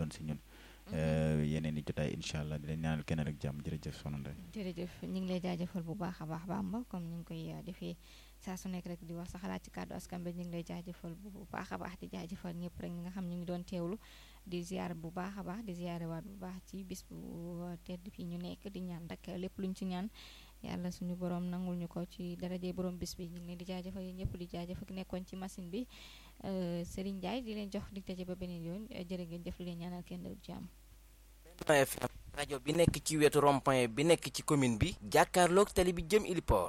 gën si ñun yeneen i jotaay incha allah di leen ñaanal kenn rek jàmm jërëjëf soxna Ndeye jërëjëf ñu ngi lay jaajëfal bu baax a baax Bamba comme ni nga koy defee saa su nekk rek di wax sa xalaat ci kàddu askan bi ñu ngi lay jaajëfal bu baax a baax di jaajëfal ñëpp rek ñi nga xam ñu ngi doon teewlu di ziar bu baax a baax di ziare waat bu baax ci bis bu tedd fii ñu nekk di ñaan rek lépp luñ ci ñaan yàlla suñu borom nangul ñu ko ci daraje borom bis bi ñu ngi leen di jaajëfal yéen ñëpp di jaajëfal nekkoon ci machine bi Serigne Ndiaye di leen jox dig daje ba beneen yoon jërë ngeen jëf di leen ñaanal kenn du jàmm. FM rajo bi nekk ci wetu rond-point bi nekk ci commune bi jàkkaarloog tali bi jëm Iliport